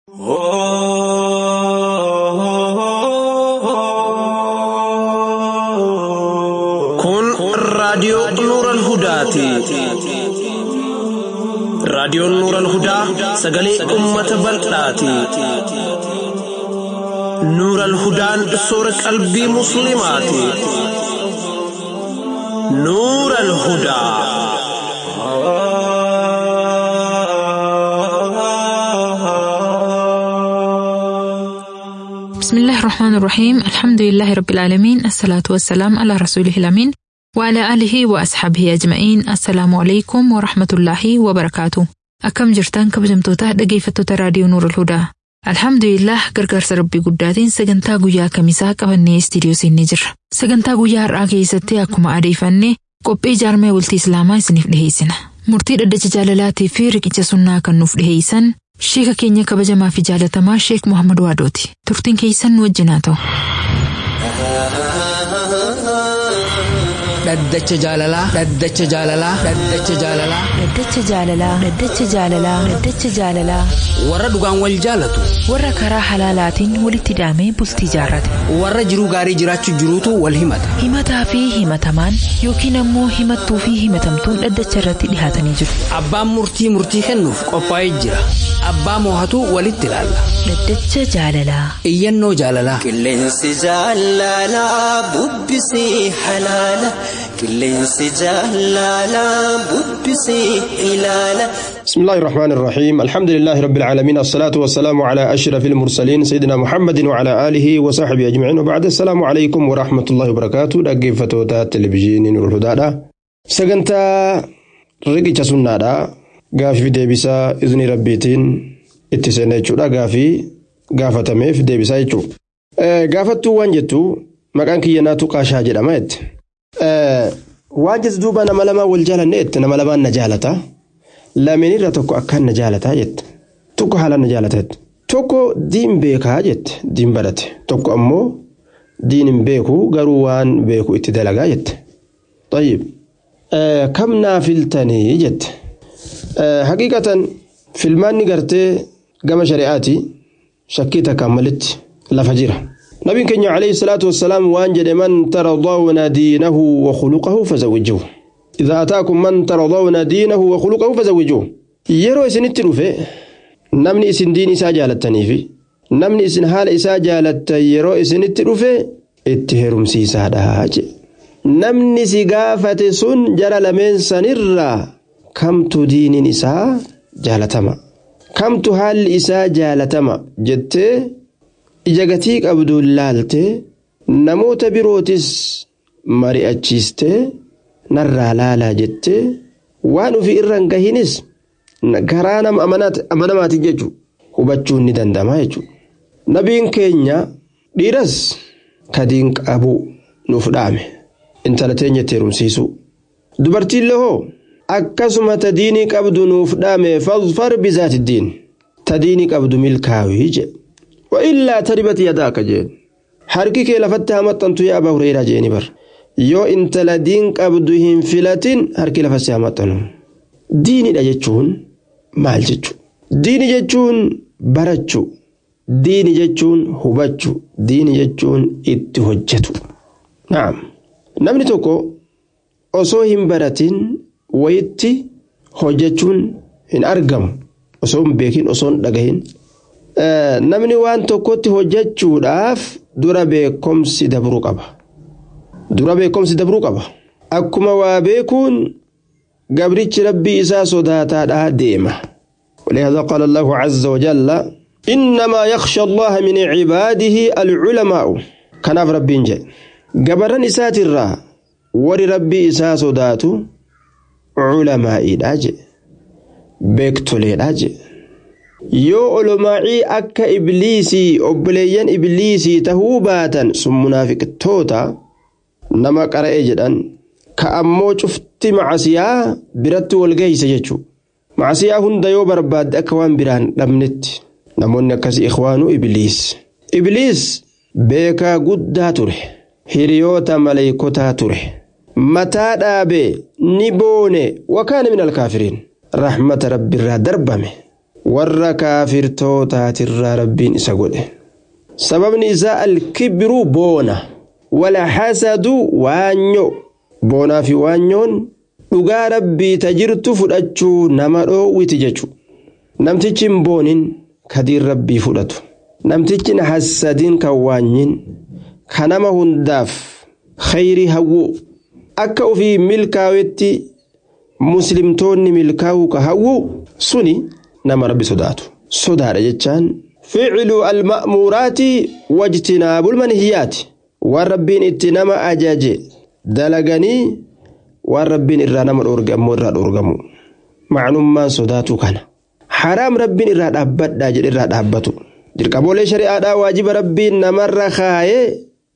Kun raadiyoo Nuural Hudaati. Raadiyoon Nuural Hudaa sagalee uummata bal'aati. Nuural Hudaan soora qalbii Musliimaati. Nuural Hudaa. بسم الله الرحمن الرحيم الحمد لله رب العالمين الصلاة والسلام على رسوله الأمين وعلى آله وأصحابه أجمعين السلام عليكم ورحمة الله وبركاته أكم جرتان كبجمتوتا dhaggeeffattoota raadiyoo Nuur Hudaa Alhamdulillah gargaarsa rabbii guddaatiin sagantaa guyyaa kamisaa qabannee istiidiyoo seennee jirra. Sagantaa guyyaa har'aa keessatti akkuma adeeffannee qophii jaarmee bultii Islaamaa isiniif dhiheessina. Murtii dhaddacha jaalalaatii fi riqicha sunnaa kan nuuf dhiheessan Sheeka keenya kabajamaa fi jaalatamaa Sheek Muhammad Waadooti. Turtiin keessan nu wajjin haa ta'u. Dhaddacha jaalalaa. Dhaddacha jaalalaa. Dhaddacha jaalalaa. Dhaddacha jaalalaa. Dhaddacha jaalalaa. Dhaddacha jaalalaa. Warra dhugaan wal jaalatu. Warra karaa halaalaatiin walitti hidhamee bultii jaarrate. Warra jiruu gaarii jiraachuu jiruutu wal himata. Himataa fi himatamaan yookiin ammoo himattuu fi himatamtuun dhaddacha irratti dhihaatanii jiru. Abbaan murtii murtii kennuuf qophaa'ee jira. Abbaa moohatu walitti ilaalla. Dhaddacha jaalalaa. Iyyannoo jaalalaa. Qilleensi jaalalaa bubbisii halaala. Qilleensi jaalalaa bubbisii ilaala. بسم الله الرحمن الرحيم الحمد لله رب العالمين الصلاة والسلام على أشرف المرسلين سيدنا محمد وعلى آله وصحبه أجمعين وبعد السلام عليكم ورحمة الله وبركاته دقي فتوتا تلفزيون نور الهدى سجنتا رقيتش سنة غافي في ديبسا إذن ربيتين اتسنة جودا غافي غافتمي في ديبسا يجو غافتو وانجتو مكان كياناتو قاشا جدامت وانجت دوبا نمالما والجالة نمالما نجالتا lameen irra tokko akkaan na jaalataa jette tokko haala na jaalateet tokko diin beekaa jette diin barate tokko ammoo diin hin beeku garuu waan beeku itti dalagaa jette tayyib kam naa filtanii jette haqiiqatan filmaanni gartee gama shari'aati shakkii takkaan malitti lafa jira nabiin keenya alayhi salaatu wassalaam waan jedhe man taradawna diinahu wa khuluqahu fazawwijuhu إذا أتاكم من ترضون دينه وخلقه فزوجوه yeroo isinitti dhufe namni isin diin isaa jaalattaniifi namni isin haala isaa jaalattan yeroo isinitti dhufe itti heerumsiisaadha je namni si gaafate sun jara lameen sanirraa kamtu diiniin isaa jaalatama kamtu haalli isaa jaalatama jettee ija gatii qabdu laaltee namoota birootis mari'achiistee narraa laalaa jettee waan ofii irra hin gahinis karaa nama amanamaatiin jechuun hubachuun ni danda'ama jechuudha. Nabiin keenya dhiiras kadiin qabu nuuf dhaame intala teenya itti heerumsiisu. Dubartiin hoo akkasuma tadiinii qabdu nuuf dhaame fadfar bizaati diin tadiinii qabdu milkaawii jedhe. Wa illaa taribati yadaaka jeen harki kee lafatti hamaxxantu yaa abaa hureeraa jeeni bara. yoo intala diin qabdu hin filatin harki lafa si hamaxxanu diinidha jechuun maal jechu diini jechuun barachuu diini jechuun hubachuu diini jechuun itti hojjetu naam namni tokko osoo hin baratin wayitti hojjechuun hin argamu osoo hin beekin osoo hin dhagahin namni waan tokkotti hojjechuudhaaf dura beekomsi dabruu qaba. dura beekomsi dabruu qaba akkuma waa beekuun gabrichi rabbii isaa sodaataadhaa deema ولهذا قال الله عز وجل إنما يخشى الله من عباده العلماء كناف ربي جاء قبرن إسات الرا ور ربي إسا صداتو علماء داج بيكتولي داج yoo olomaacii akka ibliisii obboleeyyan ibliisii tahuu baatan sun munaafiqtoota nama qara'ee jedhan ka ammoo cufti macasiyaa biratti wal geeyse jechuu macasiyaa hunda yoo barbaadde akka waan biraan dhabnetti namoonni akkasii ikhwaanuu ibliis ibliis beekaa guddaa ture hiriyoota maleeykotaa ture mataa dhaabee ni boone wakaana min alkaafiriin rahmata rabbiirraa darbame warra kaafirtootaatirraa rabbiin isa godhe sababni isaa alkibiruu boona wala hasadu waanyo boonaa fi waanyoon dhugaa rabbii ta jirtu fudhachuu nama dhoowwiti jechu namtichi hin boonin kadiin rabbii fudhatu namtichi hin hassadin kan waanyin ka nama hundaaf khayrii hawwu akka ufii milkaawetti muslimtoonni milkaa'uu ka hawwu suni nama rabbi sodaatu sodaadha jechaan ficlu alma'muuraati wajtinaabul manhiyaati waan rabbiin itti nama ajaje dalaganii waan rabbiin irraa nama dhoorge ammoo irraa dhoorgamu macnummaan sodaatu kana haraam rabbiin irraa dhaabbadhaa jedhe irraa dhaabbatu dirqamoolee shari'aadhaa waajiba rabbiin namarra kaayee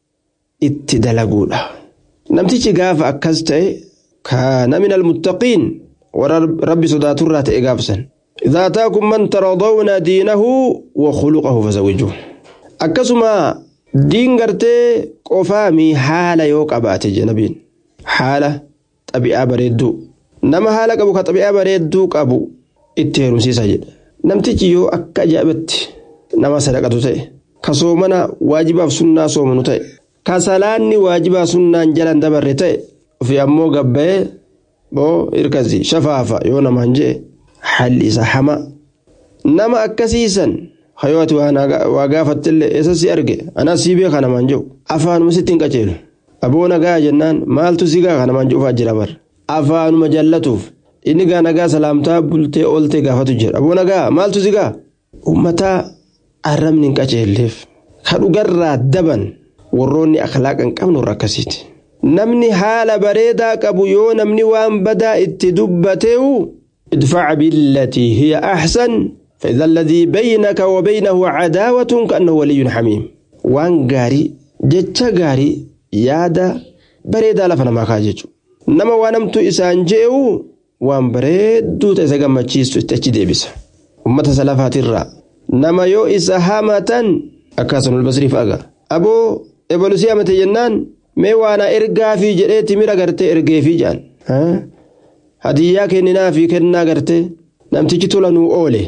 itti dalaguudha namtichi gaafa akkas ta'e kaana min almuttaqiin warra rabbi sodaaturraa ta'e gaafsan إذا أتاكم من ترضون دينه وخلقه فزوجوه akkasuma diin gartee qofaami haala yoo qabaate janabiin haala xabi'aa bareedduu nama haala qabu ka xabi'aa bareedduu qabu itti heerumsiisa jedha namtichi yoo akka ajaa'ibatti nama sadaqatu ta'e ka soomana waajibaaf sunnaa soomanu ta'e ka salaanni waajibaa sunnaan jalan dabarre ta'e ofi ammoo gabbayee boo hirkasi shafaafa yoo namaan je'e haalli isa hama nama akkasiisan hayooti waa gaafattillee eessa si arge anaa sii beeka namaan jiru afaanuma sitti hin qaceelu aboo nagaa jennaan maaltu si gaa namaan jiru jira bar afaanuma jallatuuf inni gaa nagaa salaamtaa bultee ooltee gaafatu jira aboo nagaa maaltu si gaa ummataa arrabni hin qaceelleef ka dhugarraa daban warroonni akhlaaqa hin qabnu warra akkasiiti namni haala bareedaa qabu yoo namni waan badaa itti dubbateewu idfac billatii hiya axsan فإذا الذي بينك وبينه عداوة كأنه ولي حميم وان غاري جتشا غاري يادا بريدا لفنا ما كاججو نما وانمتو إسان جيو وان بريدو تسا غمچيستو تچي ديبس أمة سلافات الرا نما يو إسا هامة أكاسن البصري فأغا أبو إبلو سيامة جنان مي وانا إرقا في جريتي ميرا غرتي إرقا في جان ها هديا كننا في كنا غرتي نمتجي تولنو أولي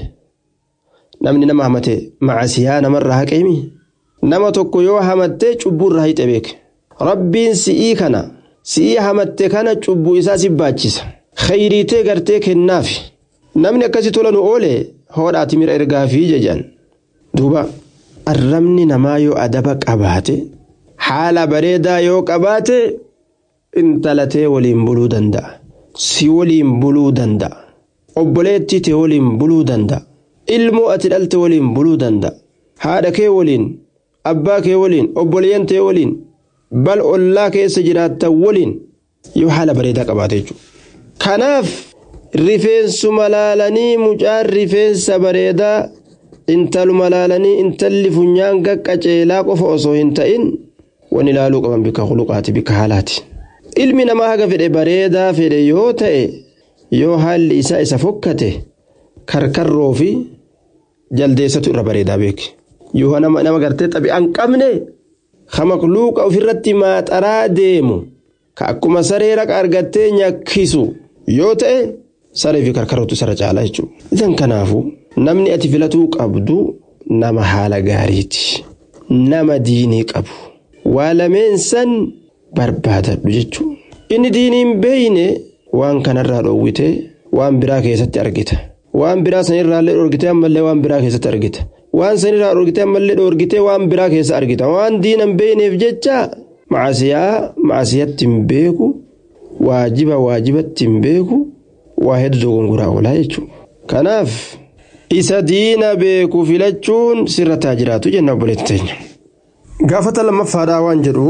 namni nama hamate macasiyaa namarraa haqeemi nama tokko yoo hamattee cubbuurraa hixe beeke rabbiin si'ii kana si'ii hamatte kana cubbuu isaa si baachisa khayriitee gartee kennaaf namni akkasi tolanu oole hoodhaati mira ergaafii jejaan duuba arrabni namaa yoo adaba qabaate haala bareedaa yoo qabaate intalatee waliin buluu danda'a si waliin buluu danda'a obboleettii tee waliin buluu danda'a ilmoo ati dhalte waliin buluu danda'a haadha kee waliin abbaa kee waliin obboleeyyan tee waliin bal ollaa keessa jiraattan waliin yoo haala bareedaa qabaate jechuudha. kanaaf rifeensuma laalanii mucaan rifeensa bareedaa intaluma laalanii intalli funyaan qaqqaceelaa qofa osoo hin ta'in waan ilaaluu qaban bika huluqaati bika haalaati. ilmi namaa haga fedhe bareedaa fedhe yoo ta'e yoo haalli isaa isa fokkate. karkarroo fi jaldeessatu irra bareedaa beeke yoo nama nama gartee xabi'aan qabne ka makluuqa ofirratti maaxaraa deemu ka akkuma saree raqa argattee nyakkisu yoo ta'e saree fi karkarrootu isarra caalaa jechuudha. Isan kanaafu namni ati filatuu qabdu nama haala gaariiti nama diinii qabu waa lameen san barbaadadhu jechuudha. Inni diiniin beeyne waan kanarraa dhoowwite waan biraa keessatti argita. waan biraa sanirraallee dhoorgitee ammallee waan biraa keessatti argita waan sanirraa dhoorgitee ammallee dhoorgitee waan biraa keessa argita waan diinan beeyneef jecha macasiyaa macasiyatti hin beeku waajiba waajibatti hin beeku waa hedduu dogongoraa oolaa jechuudha kanaaf isa diina beeku filachuun sirra taa jiraatu jenna obboleetti teenya. gaafata lammaffaadhaa waan jedhu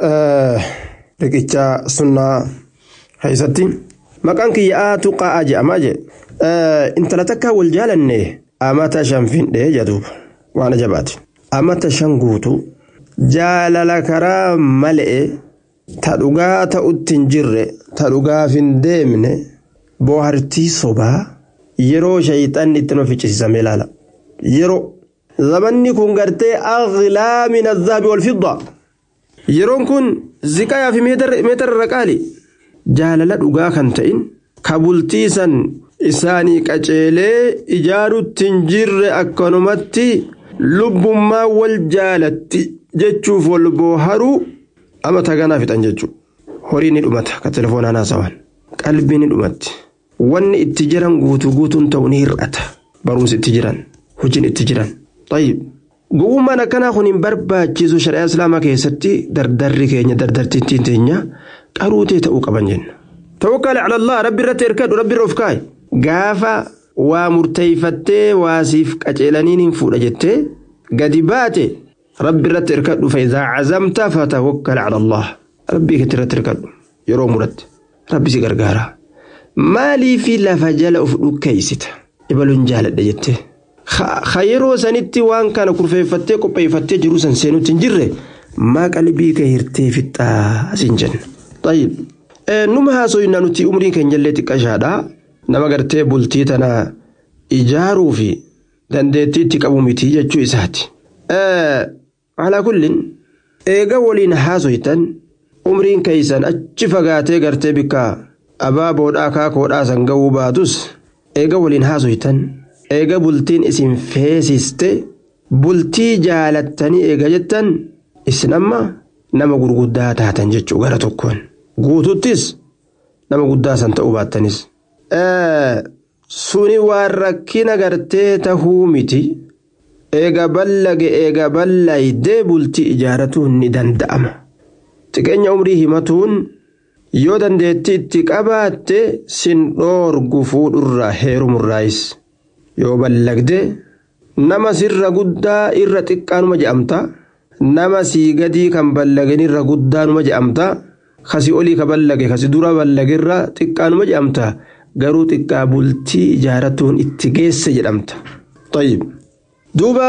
riqicha sunnaa keessatti maqaan kiyyaa tuqaa jedhamaa jedhe. intala takka wal jaalanne amata shan findhee jedhuuba waan ajabaati. amata shan guutu jaalala karaa malee ta dhugaa ta'utti hin jirre ta dhugaaf hin deemne boohartii sobaa yeroo shayxanni itti nama ficcisiisame ilaala. yeroo zamanni kun gartee aghlaa min azaabi wal fidda yeroon kun ziqayaa fi meetara irra qaali jaalala dhugaa kan ta'in ka bultii san isaanii qaceelee ijaarutti hin jirre akkanumatti lubbummaa wal jaalatti jechuuf wal booharuu ama taganaa fixan jechuudha. Horii ni dhumata ka telefoonaan haasawan qalbii ni dhumatti wanni itti jiran guutuu guutuun ta'u ni hir'ata barumsi itti jiran hojiin itti jiran. Gowwummaan akkanaa kun hin barbaachisu shari'aa islaamaa keessatti dardarri keenya dardartittiin teenya qaruutee ta'uu qaban jenna. Tawakkali alallah rabbi irratti hirkadhu rabbi irra of kaa'i. Gaafa waa murteeffattee waasiif qaceelaniin hin fuudha jettee gadi baate rabbi irratti hirkadhu fa'iidaa cazamta fatawakkali alallah. Rabbii keetti irratti hirkadhu yeroo muratte rabbi si gargaara. Maaliifi lafa jala of dhukkeessita ibaluun jaaladha jettee. Ha yeroo sanitti waan kana kurfeeffattee qopheeffattee jiru san seenutti hin jirre maa qalbii kee hirtee fixxaa siin jenna. Tayyib. Numa haasoyinaa nuti umriin keenya illee xiqqashaadha. Nama gartee bultii tana ijaaruu fi dandeettii itti qabu miti jechuu isaati. Alaa kullin eega waliin haasoytan umriin keessan achi fagaatee gartee bikka abaaboodhaa kaakoodhaa san ga'uu baatus eega waliin haasoytan. eega bultiin isin feesiste bultii jaalattanii eega jettan isin amma nama gurguddaa taatan jechuu gara tokkoon guututtis nama guddaa san ta'uu baattanis. Suni waan rakkina gartee tahuu miti eega ballage eega ballayidee bultii ijaaratuun ni danda'ama. Xiqqeenya umrii himatuun yoo dandeettii itti qabaatte sin dhoorgu fuudhurraa heerumurraayis. yoo ballagde nama sirra guddaa irra xiqqaanuma je'amta nama sii gadii kan ballagen irra guddaanuma je'amta kasi olii ka ballage kasi dura ballagirra xiqqaanuma je'amta garuu xiqqaa bultii ijaaratuun itti geesse jedhamta. Tayyib. Duuba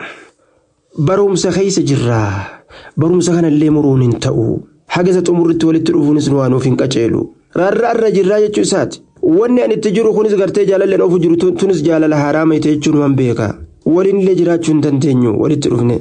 barumsa keessa jirraa barumsa kanallee muruun hin ta'u hagasa xumurritti walitti dhufuunis nu waanuuf hin qaceelu rarraarra jirraa jechuu isaati. wanni ani itti jiru kunis gartee jaalalleen ofu jiru tunis jaalala haraama ite jechuun man beeka waliinillee jiraachuu hin dandeenyu walitti dhufne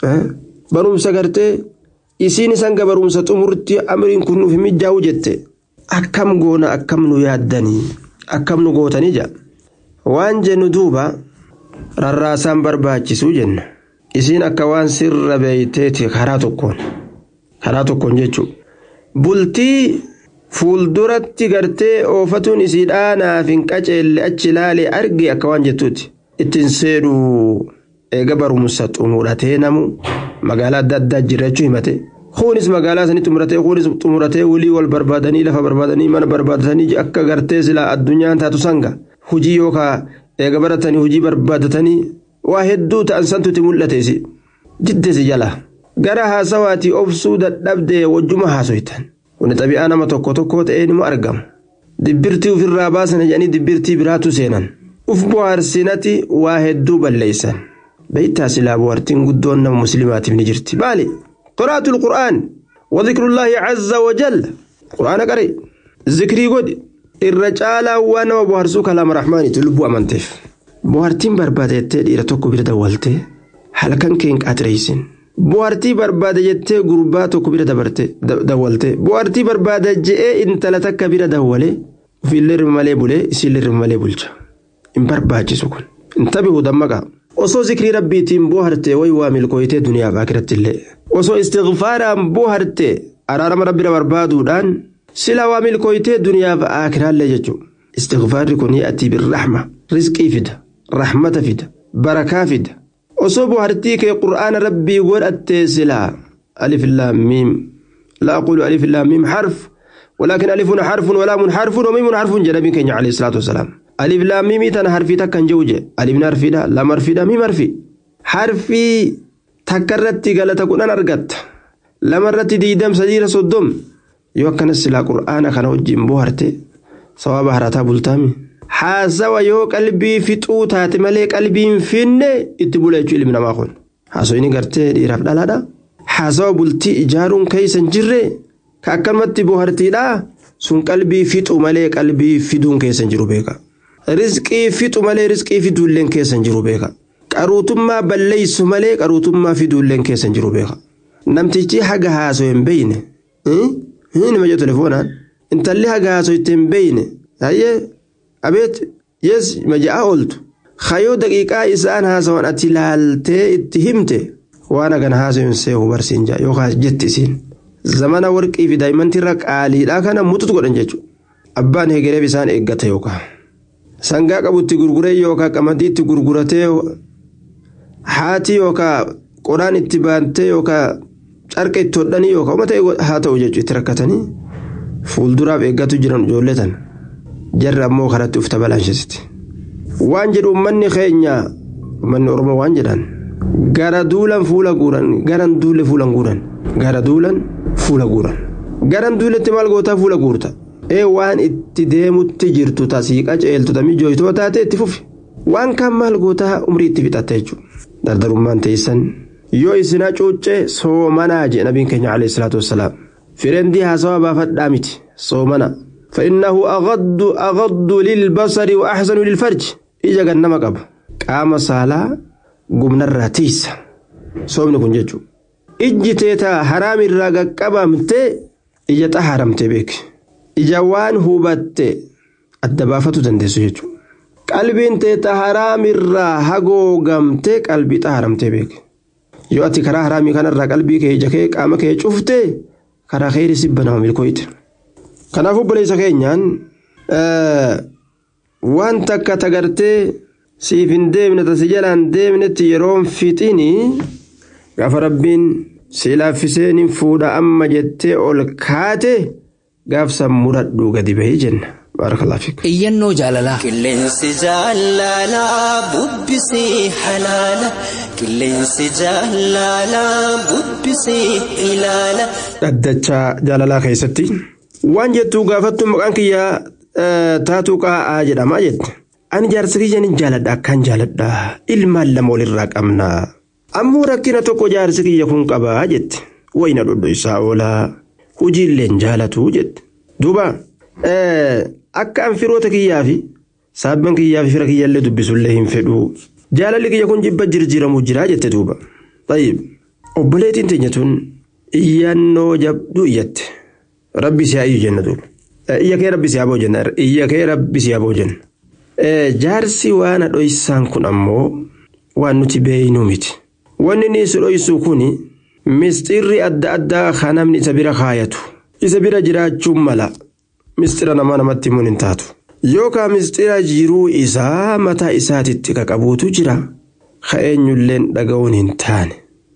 barumsa gartee isiin sanga barumsa xumurti amriin kun nuuf mijaa'u jette akkam goona akkam nu yaaddanii akkam nu gootanii jaa waan jennu duuba rarraasaan barbaachisuu jenna isiin akka waan sirra beeyteeti karaa tokkoon karaa tokkoon jechuudha bultii. Fuulduratti gartee oofatuun isiidhaa naaf hin qaceelle achi ilaalee arge akka waan jettuuti. Ittiin seedhuu eega barumsa xumuratee namu magaalaa adda addaa jiraachuu himate. Kunis magaalaa sanii xumuratee kunis xumuratee walii wal barbaadanii lafa barbaadanii mana barbaadatanii akka gartee silaa addunyaan taatu sanga. Hujii yookaan eega baratanii hujii barbaadatanii waa hedduu ta'an santuuti mul'ateesi. Diddesi jala. Gara haasawaatii obsuu dadhabdee wajjuma haasoytan. Kun xabi'aa nama tokko tokko ta'ee ni argama. Dibbirtii ofirraa baasan jedhanii dibbirtii biraatu seenan. Uf bohaarsinati waa hedduu balleessan. Beektaa silaa bohaartiin guddoon nama musliimaatiif ni jirti. Baali. Qoraatul Qur'aan. Wadhikrullaahi Azza wa Jalla. Qur'aana qare. Zikrii godhi. Irra caalaa waan nama bohaarsuu kalaama rahmaaniiti lubbuu amanteef. Bohaartiin barbaadettee dhiira tokko bira dawwaltee halkan kee hin qaaxireessin. Bohaartii barbaada jettee gurbaa tokko bira dawwalte bohaartii barbaada je'ee intala takka bira dawwale ofiillee irra malee bulee isiillee irra malee bulcha hin barbaachisu kun hin tabihu dammaqa osoo zikrii rabbiitiin bohaarte wayi waa milkooyitee duniyaaf akiratti illee osoo istighfaaraan bohaarte araarama rabbira barbaaduudhaan sila waa milkooyitee duniyaaf akiraallee jechuudha istighfaarri kun ati birrahma rizqii fida rahmata fida barakaa fida. osoo bohaartii kee qur'aana rabbii godhattee silaa alif laamiim لا أقول ألف لام ميم حرف ولكن ألف حرف ولام حرف وميم حرف جنبي كenya عليه الصلاة والسلام ألف لام ميم تنا حرفي تكن جوجة ألف حرفي دا لام حرفي دا ميم حرفي حرفي تكررت قالت كون أنا أرقت لما رت ديدم سجير صدم يوكن السلا قرآن كان وجين بوهرتي صواب هرتا بلتامي haasawa yoo qalbii fixuu taate malee qalbiin finne itti bula jechuu ilmi namaa kun haasawiin gartee dhiiraaf dhalaadha haasawa bultii ijaaruun keessa hin jirre ka akkanumatti bohartiidha sun qalbii fixu malee qalbii fiduun keessa hin jiru beeka rizqii fixu malee rizqii fiduulleen keessa hin jiru beeka qaruutummaa balleessu malee qaruutummaa fiduulleen keessa hin jiru beeka namtichi haga haasoo hin beeyne nima jedhu telefoonaan intalli haga haasoo itti hin beeyne ayyee abeet yes maja'aa ooltu hayoo daqiiqaa isaan haasawan ati ilaaltee itti himte waan hagana haasawin seehu barsiin jaa yookaan jetti isiin zamana warqii fi daa'imantirra qaaliidhaa kana mututu godhan jechuudha abbaan hegereef isaan eeggata yookaan sangaa qabutti gurguree yookaan qamadiitti gurguratee haati yookaan qoraan itti baantee yookaan carqa itti hodhanii yookaan uummata haa ta'u jechuudha itti rakkatanii fuulduraaf eeggatu jiran ijoollee tan jarri ammoo karatti ufta balaansisitti. waan jedhu uummanni keenya uummanni oromoo waan jedhan gara duulan fuula guuran garan duule fuulan guuran gara duulan fuula guuran garan duuletti maal gootaa fuula guurta ee waan itti deemutti jirtu tasii qaceeltu tamii jooytoo taate itti fufi waan kaan maal gootaa umrii itti fixatte jechuudha dardarummaan teessan yoo isinaa cuuccee soomanaa jee nabiin keenya alayhi salaatu wassalaam firendii haasawaa baafadhaa miti soomana فإنه أغض أغض للبصر وأحسن للفرج ija gannama qaba qaama saalaa gumnarraa tiisa soomni kun jechuudha ijji teetaa haraamirraa qaqqabamtee ija xahaaramtee beeki ija waan hubatte adda baafatu dandeessu jechuudha qalbiin teetaa haraamirraa hagoogamtee qalbii xahaaramtee beeki yoo ati karaa haraamii kanarraa qalbii kee ija kee qaama kee cuftee karaa keerii sibba nama milkooyte kanaafuu obboleessa keenyaan waan takka tagartee siif hin deemne tasi jalaan deemnetti yeroon fixini gaafa rabbiin si laaffiseen hin fuudha amma jettee ol kaate gaafsan muradhuu gadi bahii jenna baarakalaa fiik. Iyyannoo jaalalaa. Qilleensi jaalalaa bubbisii halaala. Qilleensi jaalalaa bubbisii ilaala. Dhaddachaa jaalalaa keessatti waan jettuu gaafattu maqaan kiyyaa taatuu qaa'aa jedhamaa jette. Ani jaarsa kiyya ni jaaladha akkaan jaaladha ilmaan lama walirraa qabna. Ammoo rakkina tokko jaarsi kiyya kun qabaa jette. Wayina dhodho isaa oolaa hojiilleen jaalatu jette. Duuba akka an firoota kiyyaa fi saabban kiyyaa fi fira kiyyaallee dubbisullee hin fedhu. Jaalalli kiyya kun jibba jirjiiramu jira jette duuba. Tayyib obboleettiin teenya tun iyyannoo jabduu iyyatte. Rabbi si haa iyyu jenna duuba. iyya kee rabbi si haa jenna iyya kee rabbi si haa jenna. Jaarsi waan dhoysaan kun ammoo waan nuti beeynuu miti. Wanni inni si dhoysuu kun misxirri adda addaa kan namni isa bira kaayatu. Isa bira jiraachuun mala misxira namaa namatti himuun hin taatu. Yookaan misxira jiruu isaa mataa isaatitti qaqabuutu jira. Ka eenyulleen dhaga'uun hin taane.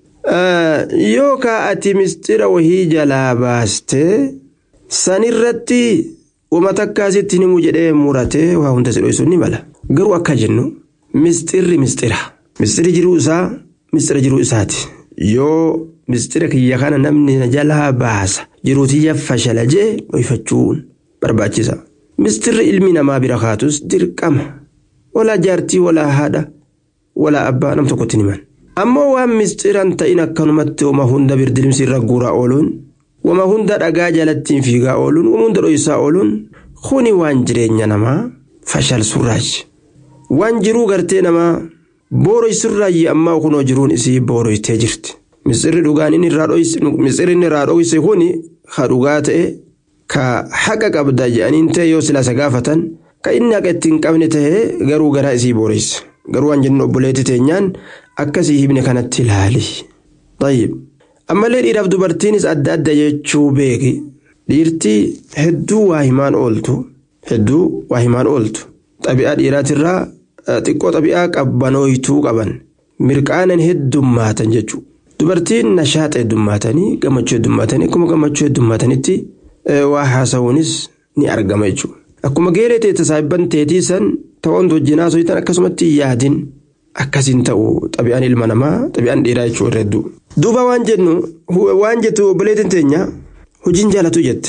Yookaan ati misxira wahii jalaa baastee. sanirratti wama takkaasitti himu jedhee muratee waa hunda si dhoysuun ni mala garuu akka jennu misxirri misxira misxirri jiruu isaa misxira jiruu isaati yoo misxira kiyya kana namni na jalaa baasa jiruutiyya fashala jee dhoyfachuun barbaachisa misxirri ilmi namaa bira kaatus dirqama walaa jaartii walaa haadha walaa abbaa nam tokkotti himan ammoo waan misxiran ta'in akkanumatti wama hunda birdilimsi irra guuraa ooluun wama hunda dhagaa jalattiin fiigaa ooluun wama hunda dhoysaa ooluun kuni waan jireenya namaa fashalsurraayi waan jiruu gartee namaa booroysurraayi ammaa kunoo jiruun isii booroytee jirti misirri dhugaan inni irraa misirri inni irraa dhoyse kuni ka dhugaa ta'e ka haqa qabda jedhaniin ta'e yoo silaasa gaafatan ka inni haqa ittiin qabne ta'e garuu garaa isii booreyse garuu waan jennu obboleetti teenyaan akkasii hibne kanatti ilaali. Tayyib. ammallee dhiiraaf dubartiinis adda adda jechuu beeki dhiirtii hedduu waa himaan ooltu hedduu waa himaan ooltu xabi'aa dhiiraatirraa xiqqoo xabi'aa qabbanooytuu qaban mirqaanan heddummaatan jechuudha dubartiin nashaaxa heddummaatanii gammachuu heddummaatanii akkuma gammachuu heddummaatanitti waa haasa'uunis ni argama jechuudha akkuma geeree teessa saayibban teetii san ta'oon wajjinaa soyitan akkasumatti yaadin akkasiin ta'u xabi'aan ilma namaa xabi'aan dhiiraa jechuu irra hedduu. duuba waan jennu waan jettu obboleettiin teenya hojiin jaalatu jette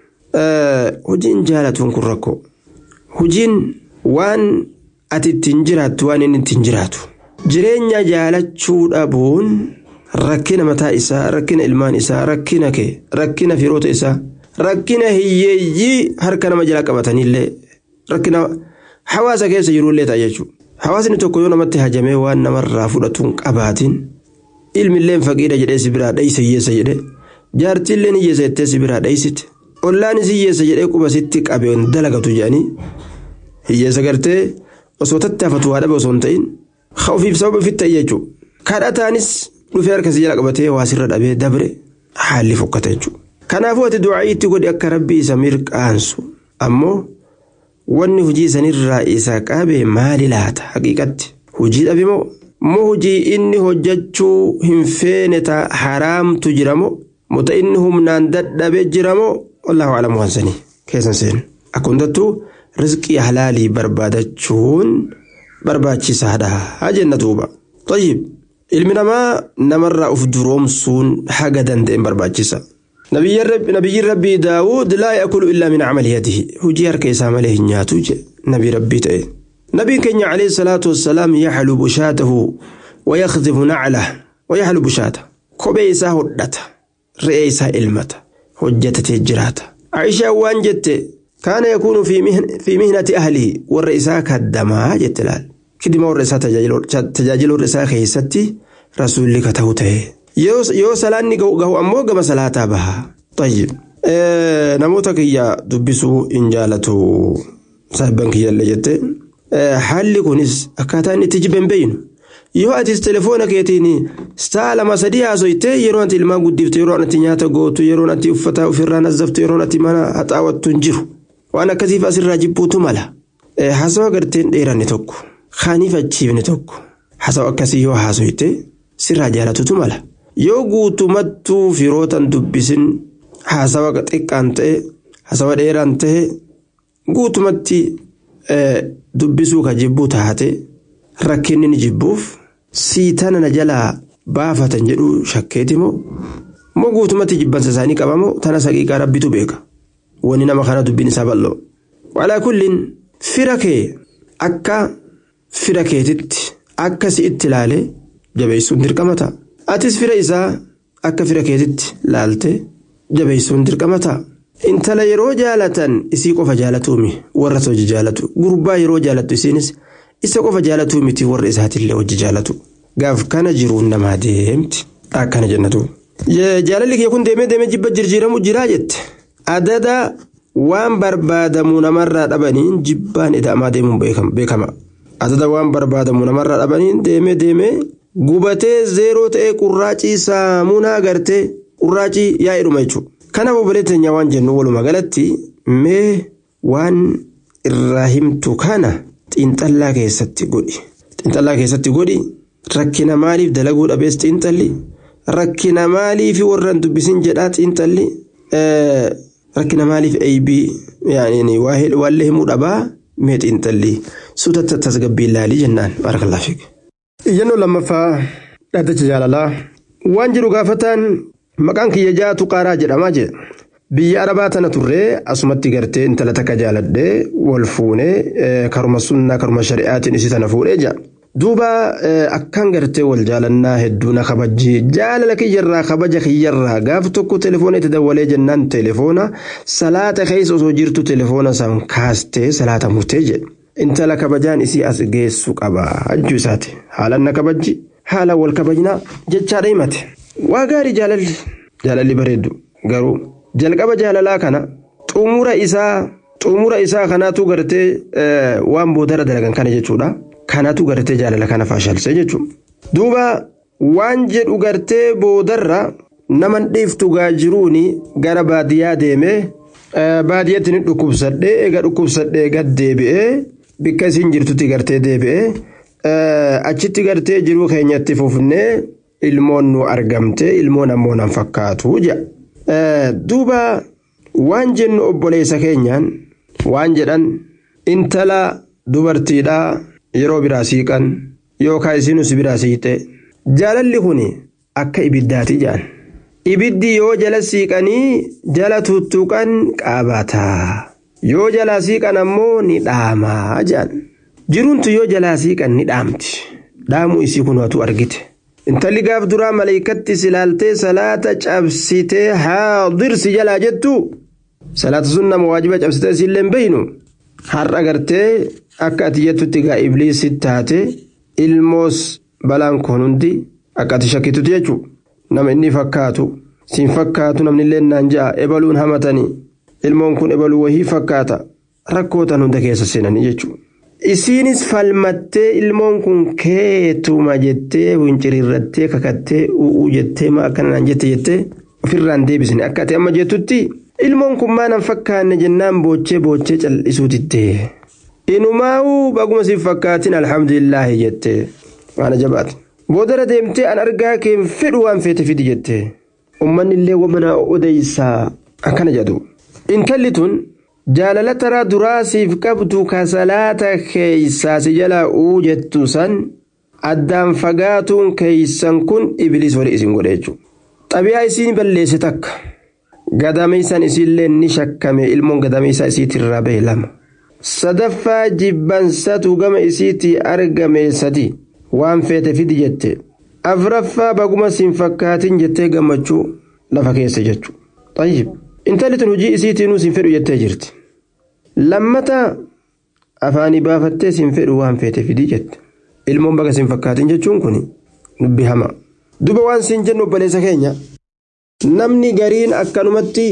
hojiin jaalatuun kun rakkoo hojiin waan ati ittiin jiraattu waan inni ittiin jiraatu jireenya jaalachuu dhabuun rakkina mataa isaa rakkina ilmaan isaa rakkina kee rakkina firoota isaa rakkina hiyyeeyyii harka nama jala qabatanillee rakkina hawaasa keessa jirullee ta'a jechuudha hawaasni tokko yoo namatti hajamee waan namarraa fudhatuun qabaatiin. ilmilleen faqiidha jedhee si biraa dheeyse hiyyeessa jedhe jaartiilleen hiyyeessa jettee si biraa dheeysite ollaanis hiyyeessa jedhee quba sitti qabeen dalagatu jedhanii hiyyeessa gartee osoo tattaafatu waa dhabe osoo hin ta'in haa ofiif sababa ofitti ta'e jechuudha. Kadhataanis dhufee harka si jala qabatee waa sirra dhabee dabre haalli fokkata jechuudha. Kanaafuu ati du'aa'ii itti godhi akka rabbi isa mirqaansu ammoo wanni hojii sanirraa isa qabe maali laata haqiiqatti hojii dhabe moo moo hojii inni hojjechuu hin feene ta haraamtu jira moo moo inni humnaan dadhabee jira moo wallahu alamu waan sanii keessan seenu akka hundattuu rizqii halaalii barbaadachuun barbaachisaadha haa jenna duuba tayyib ilmi namaa namarraa uf duroomsuun haga danda'een barbaachisa nabiyyiin rabbii daawud laa yaakulu illaa min camali yadihi hujii harka isaa malee hin nyaatu je nabii rabbii ta'e nabiin keenya alayhi salaatu wassalaam yaxlubu shaatahu wayakhdifu naclah wayaxlubu shaata kophee isaa hodhata re'ee isaa ilmata hojjetatee jiraata aishaan waan jette kaana yakuunu fi mihnati ahlihi warra isaa kaddamaa jette laal kidima warra isaa tajaajila warra isaa keessatti rasuulli ka ta'u ta'e yoo salaanni gahu ammoo gama salaataa baha tayyib namoota kiyya dubbisuu hin jaalatu saahibban kiyyallee jette haalli kunis akkaataa inni itti jibben beeynu yoo atis telefoona keetiin sa'a lama sadii haasoyte yeroo ati ilmaan guddifte yeroo ati nyaata gootu yeroo ati uffata ofirraa nazzaftu yeroo ati mana haxaawattu hin jiru waan akkasiif asirraa jibbuutu mala haasawa garteen dheeranne tokko kaaniif achiifne tokko haasawa akkasii yoo haasoyte sirraa jaalatutu mala yoo guutumattuu firootan dubbisin haasawa xiqqaan ta'e haasawa dheeraan ta'e guutumatti dubbisuu ka jibbuu taate rakkinni ni jibbuuf siitana na jalaa baafatan jedhu shakkeeti moo moo guutumatti jibbansa isaanii qabamoo tana saqiiqaa rabbitu beeka wani nama kana dubbiin isaa bal'oo walaa kulliin fira kee akka fira keetitti akka si itti ilaale jabeessuun dirqama ta'a atis fira isaa akka fira keetitti laalte jabeessuun dirqama ta'a. intala yeroo jaalatan isii qofa jaalatuumi warra hojii jaalatu gurbaa yeroo jaalattu isiinis isa qofa jaalatuu miti warra isaatillee hojii jaalatu gaaf kana jiruun namaa deemti akkana jennatu. jaalalli kee kun deemee deemee jibba jirjiiramu jiraa jette adada waan barbaadamu namarraa dhabaniin jibbaan ida'amaa deemuun beekama adada waan barbaadamu namarraa dhabaniin deemee deemee gubatee zeeroo ta'ee qurraacii saamunaa gartee qurraacii yaa'edhuma jechuudha. kanaaf obboleettenya waan jennu walumaa galatti mee waan irraa himtu kana xiinxallaa keessatti godhi xiinxallaa keessatti godhi rakkina maaliif dalaguu dhabees xiinxalli rakkina maaliif warraan dubbisin jedhaa xiinxalli rakkina maaliif eeybii waallee himuu dhabaa mee xiinxalli suuta tasgabbii ilaalii jennaan barakalaa fiige. iyyannoo lammaffaa dhaddacha jaalalaa waan jiru gaafataan maqaan kiyya jaatu qaaraa jedhamaa jedha biyya arabaa tana turree asumatti gartee intala takka jaaladhee wal fuunee karuma sunnaa karuma shari'aatiin isii tana fuudhee jira duuba akkaan gartee wal jaalannaa hedduu na kabajji jaalala kiyyarraa kabaja kiyyarraa gaaf tokko telefoona itti dawwalee jennaan telefoona salaata keessa osoo jirtu telefoona san kaastee salaata murtee jedhe intala kabajaan isii as geessu qaba hajjuu isaati haalan na kabajji haala wal kabajnaa jechaadha himate. waa gaarii jaalalli jaalalli bareeddu garuu jalqaba jaalalaa kana xumura isaa xumura isaa kanaatu gartee waan boodara dalagan kana jechuudha kanaatu gartee jaalala kana faashalsee jechuudha duuba waan jedhu gartee boodarra naman dhiiftu gaajiruuni gara baadiyyaa deemee baadiyyatti ni dhukkubsadhee eega dhukkubsadhee gad deebi'ee bikka isiin jirtutti gartee deebi'ee achitti gartee jiruu keenyatti fufnee. ilmoon nu argamte ilmoon ammoo nan fakkaatu jedha duuba waan jennu obboleessa keenyaan waan jedhan intala dubartiidhaa yeroo biraa siiqan yookaan isinus biraa siiqxe jaalalli kun akka ibiddaati jedhan ibiddi yoo jala siiqanii jala tuttuqan qaabataa yoo jalaa siiqan ammoo ni dhaamaa jedhan jiruuntu yoo jalaa siiqan ni dhaamti dhaamuu isii kun waatu argite. intalli gaaf duraa maleeykatti silaaltee salaata cabsitee haadirsi jalaa jettu salaata sun nama waajiba cabsitee isiillee hin beeynu har'a gartee akka ati jettutti gaa ibliisi taate ilmoos balaan kun hundi akka ati shakkitutti jechuudha nama inni fakkaatu siin fakkaatu namni illee naan ja'a ebaluun hamatanii ilmoon kun ebaluu wahii fakkaata rakkootan hunda keessa seenanii jechuudha isiinis falmattee ilmoon kun keetuma jettee wincirirrattee kakattee u'uu jettee ma akkanaan jette jettee ofirraan deebisne akka ati amma jettutti ilmoon kun maanan fakkaanne jennaan boochee boochee cal'isuu diddee inumaa'uu baguma siif fakkaatin alhamdulillaahi jette waan ajabaati boodara deemtee an argaa keen fedhu waan feete fidi jette ummanni illee wamana odeysaa akkana jedhu intalli tun jaalala taraa duraa siif qabdu ka salaata keeysaa si jalaa uu jettu san addaan fagaatuun keeysan kun ibliis wali isin godhe jechuudha. xabiyaa isiin balleesse takka gadameessan isiillee ni shakkame ilmoon gadameessaa isiitirraa bahe lama sadaffaa jibbansatu gama isiitii argame sadi waan feete fidi jette afraffaa baguma siin fakkaatin jettee gammachuu lafa keessa jechu xayyib intalli tun hojii isiitiinuu siin fedhu jettee jirti lammata afaanii baafattee siin fedhu waan feete fidii jette ilmoon baga siin fakkaatin jechuun kun dubbi hamaa duba waan siin jennu obboleessa keenya namni gariin akkanumatti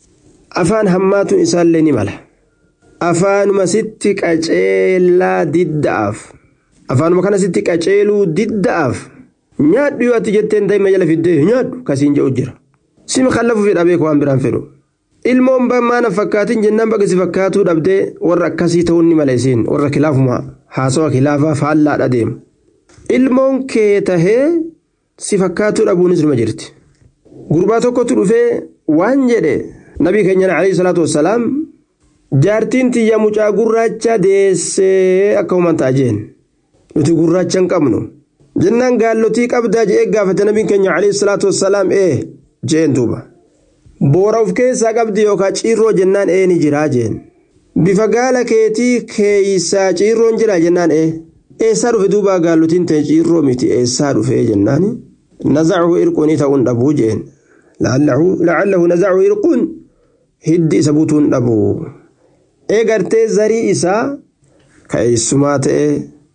afaan hammaatuun isaallee ni mala afaanuma sitti qaceelaa didda'aaf afaanuma kana sitti qaceeluu didda'aaf nyaadhu yoo ati jetteen daa'ima jala fiddee nyaadhu kasiin jedhu jira sima kallafu fedha beeku waan biraan fedhu ilmoon maana fakkaatin jennaan baga si fakkaatuu dhabdee warra akkasii ta'uun ni mala isiin warra kilaafuma haasawa kilaafaa faallaadha deemu ilmoon kee tahee si fakkaatuu dhabuunis numa jirti gurbaa tokkotu dhufee waan jedhe nabii keenya alayhi salaatu wassalaam jaartiin tiyya mucaa gurraacha deessee akka human ta'a jeen nuti gurraacha hin qabnu jennaan gaallotii qabdaa je'ee gaafate nabiin keenya alayhi salaatu wassalaam ee jeen duuba boora of keessaa qabdi yookaan ciirroo jennaan ee ni jiraa jeen bifa gaala keetii keeysaa ciirroon jira jennaan ee eessaa dhufe duuba gaallotiin ta'e ciirroo miti eessaa dhufee jennaan nazacahu irquun ta'uun dhabuu jeen lacallahu nazacahu irquun hiddi isa butuun dhabuu eegartee zarii isaa ka eessumaa ta'e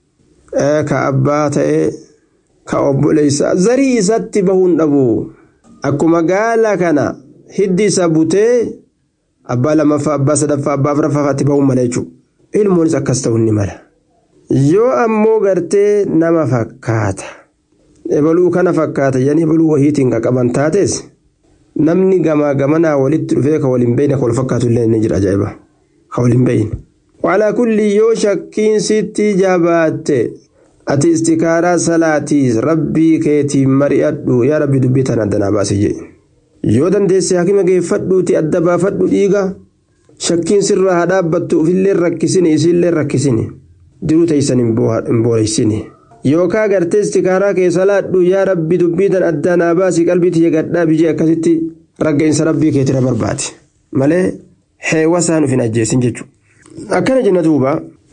ka abbaa ta'e ka obboleessaa zarii isatti bahuun dhabuu akkuma gaala kana hiddi isa butee abbaa lamaffaa abbaa sadaffaa abbaa afuraffaatti bahuun mala jechuudha ilmoonis akkas ta'uun ni mala yoo ammoo gartee nama fakkaata ebaluu kana fakkaata yan ebaluu wahiitiin qaqqaban taates namni gamaa gamanaa walitti dhufee ka waliin beeyne ka wal fakkaatu illee ni jira ajaa'iba ka waliin beeyne walaa kulli yoo shakkiin sitti jabaatte ati istikaaraa salaatiis rabbii keetiin mari'adhu yaa rabbi dubbii tan addanaa baasi jedhe yoo dandeesse hakima geeffadhuuti adda baafadhu dhiiga shakkiin sirraa haa dhaabbattu ufillee rakkisini isiillee rakkisini jiruu teeysan hin booreysini yookaa gartee istikaaraa keessa laadhu yaa rabbi dubbii tan addanaa baasi qalbii tiyya gadhaa bijee akkasitti ragga'insa rabbii keetira barbaade malee heewwasaan uf hin ajjeesin jechuudha akkana jenna duuba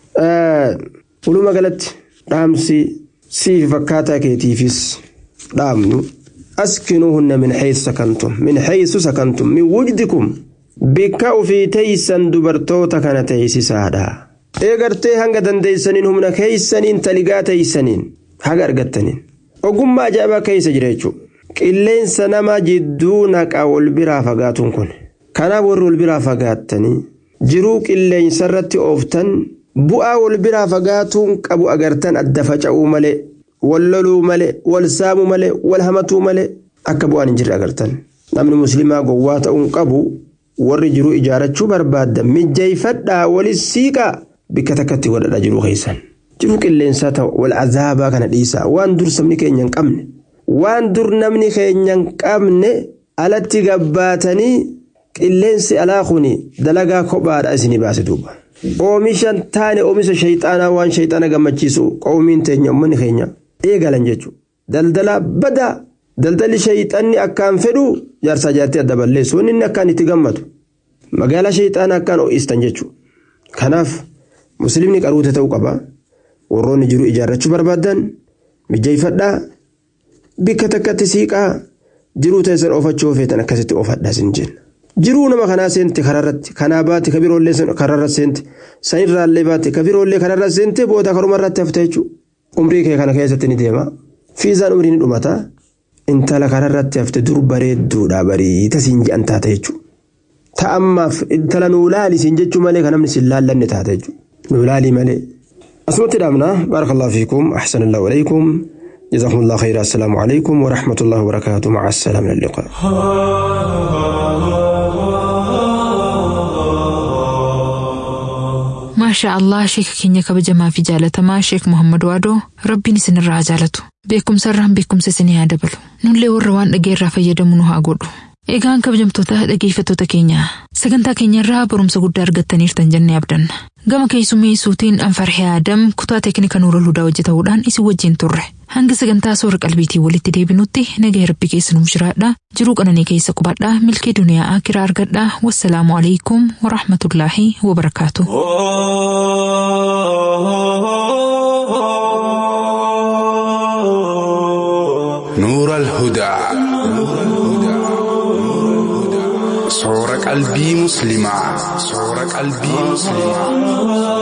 walumaa galatti dhaamsi siif fakkaataa keetiifis dhaamnu askinuuhunna min haysu sakantum min haysu sakantum min wujdikum bikka ufii teeysan dubartoota kana teeysisaadha eegartee hanga dandeeysaniin humna keeysaniin taligaa teeysaniin haga argattaniin ogummaa ajaa'ibaa keeysa jira jechuudha qilleensa nama jidduu naqa wal biraa fagaatuun kun kanaaf warri wal biraa fagaattanii jiruu qilleensarratti ooftan bu'aa wal biraa fagaatuun qabu agartan adda faca'uu malee wal loluu malee wal saamuu malee wal hamatuu malee akka bu'aan hin jirre agartan namni muslimaa gowwaa ta'uun qabu warri jiruu ijaarachuu barbaadda mijjeeffadhaa walis siiqaa bikka takkatti godhadha jiruu keessan jiruu qilleensaa ta'u wal azaabaa kana dhiisaa waan dur sabni keenya hin qabne waan dur namni keenya hin qabne alatti gabbaatanii qilleensi alaa kuni dalagaa kophaadha isinii baase duuba. oomishan taane oomisha shayxaanaa waan shayxaana gammachiisu qoomiin teenya uummanni keenya eegalan jechuudha daldala badaa daldalli shayxanni akkaan fedhu jaarsaa jaartii adda balleessu wanni inni akkaan itti gammadu magaalaa shayxaana akkaan ho'istan jechuudha kanaaf musliimni qaruute ta'uu qaba warroonni jiru ijaarrachuu barbaadan mijeeffadhaa bikka takkatti siiqaa jiruu teessan oofachuu feetan akkasitti oofadhaa sin jenna. jiruu nama kanaa seente kararratti kanaa baate ka biroollee kararra seente sanirraallee baate ka biroollee kararra seente booda karumarratti hafte jechuudha umrii kee kana keessatti ni deema fiizaan umrii ni dhumata intala kararratti hafte dur bareedduudha bariita siin jedhan taate jechuudha ta'ammaaf intala nuu laali siin jechuu malee kan namni siin laallanne taate jechuudha nuu laalii malee asumatti dhaabna baarakallahu fiikum ahsanallahu alaykum جزاكم الله خيرا السلام عليكم ورحمة الله وبركاته مع السلامة اللقاء maashaa allah sheeka keenya kabajamaa fi jaalatamaa sheek muhammad waadoo rabbiin isinirraa haa jaalatu beekumsa irraan beekumsa isinii haa dabalu nullee warra waan dhageerraa fayyadamu nu haa godhu egaan kabajamtoota dhageeffattoota keenya sagantaa keenya irraa barumsa guddaa argattaniirtan jennee abdanna gama keessummeessuutiin anfarhee aadam kutaa teeknika nuura ludaa hojjetamuudhaan isin wajjin turre hanga sagantaa soora qalbiitii walitti deebinutti nagaa rabbi keessa nuuf jiraadha jiruu qananii keessa qubadhaa milkii duniyaa akiraa argadhaa wassalaamu alaikum warahmatullaahi wabarakaatu. نور الهدى صور قلبي مسلمة صور قلبي مسلمة